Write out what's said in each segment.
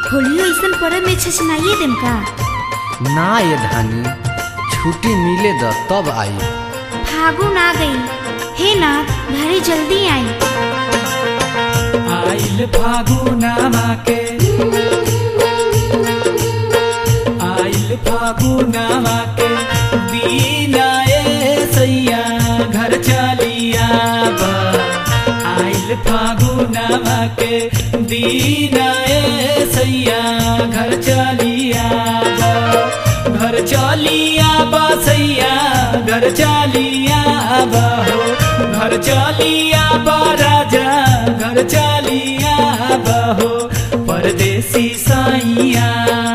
होलियो ऐसन परब में छछनाइए देम का ना ये धानी छुट्टी मिले द तब आई फागुन आ गई हे नाथ घरे जल्दी आई आइल फागुनामा के आइल फागुनामा के दीना ए सैया घर चलिया बा आइल फागुनामा के दीना ए सैया घर चलिया बा घर चलिया बा सैया घर चलिया बा हो घर चलिया बा राजा घर चलिया बा हो परदेसी साइया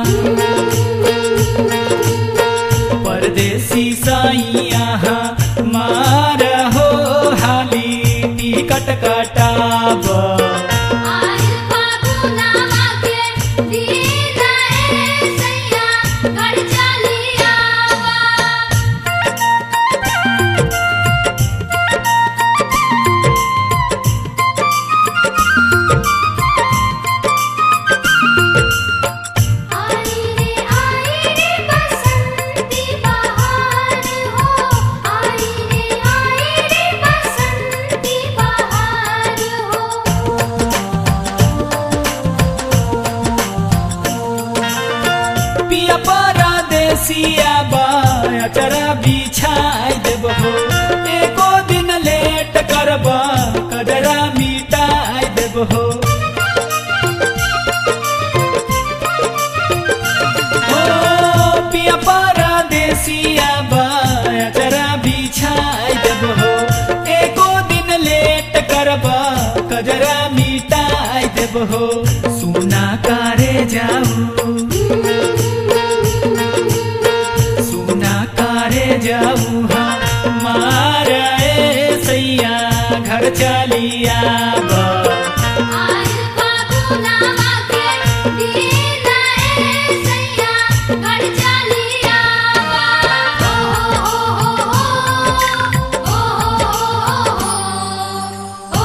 परदेसी साइया मार हो हाली टिकट कटाबा आइल फागुनामा के दीना ए सैया घर चलिया बा आई रे आई रे बसंती बहार हो आई रे आई रे बसंती बहार हो पिया परदेसिया बाया चरा बिछाई देब हो एको दिन लेट करबा कजरा मिटाई देब हो ओ, पिया परदेसिया बाया चरा बिछाई देब हो एको दिन लेट करबा कजरा मिटाई देब हो सुना कारे जाऊ सुना कारे जाऊ मारा ए सैया घर चलिया बा आइल फागुनामा के दीना ए सैया घर चलिया बा ओ हो हो हो ओ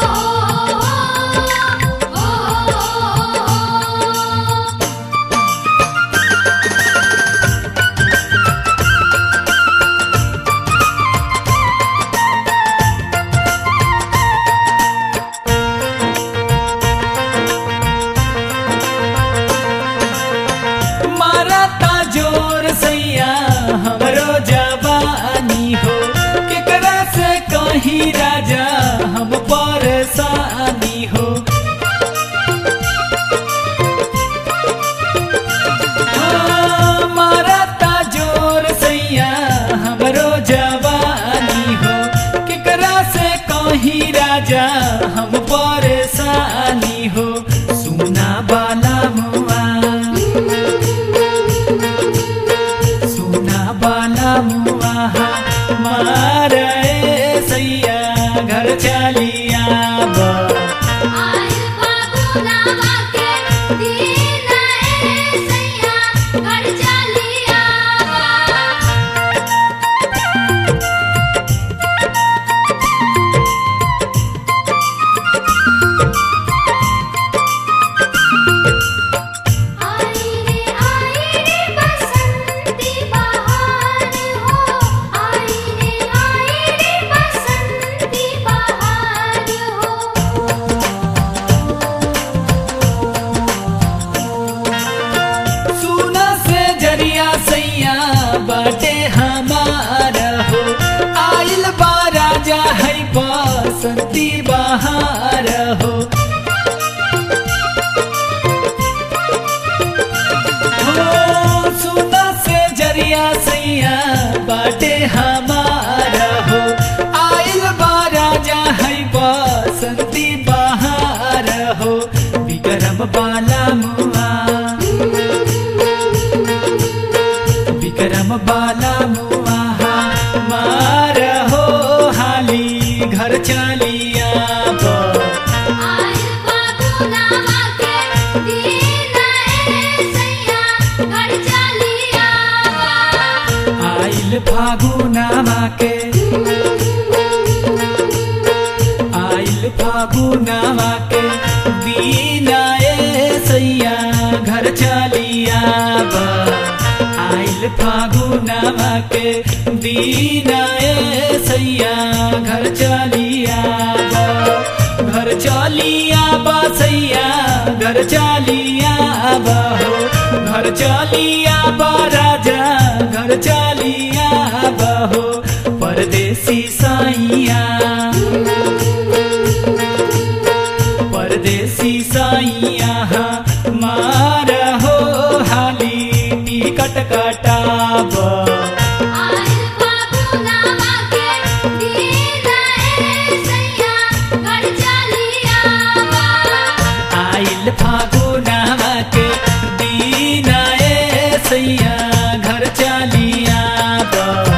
हो हो मारता जोर सैया हमरो जवानी हो केकरा से कहीं राजा हम परेशानी हो हाँ, मारता जोर सैया हमरो जवानी हो केकरा से कहीं राजा हम परेशानी हो सुना बाला मुआ सुना बाला मुआहा मार ए सैया घर चलिया बा आइल फागुनामा के दीना ए सैया घर चलिया बा आई रे आई रे बसंती बहार हो आई रे आई रे बसंती बहार हो सुना से जरिया सैया बाटे हमार हो आइल बा राजा है बसंती बहार हो हो, सुना से जरिया सैया बाटे हमार हो आइल बा राजा है बसंती बहार हो विक्रम बाला मुआ विक्रम बाला मुआहा मार हो हाली घर चलिया बा आइल फागुनामा के दीना ए सैया घर चलिया बा आइल फागुनामा के आइल फागुनामा के दीना ए सैया फागुनामा के दीना ए सैया घर चलिया बा। घर चलिया बा सैया घर चलिया बा हो घर चलिया बा राजा घर चलिया बा हो परदेसी सैया परदेसी सैया मार हो हाली टिकट कटाब आइल फागुनामा के दीना ए सैया घर चलिया बा आइल फागुनामा के दीना ए सैया घर चलिया बा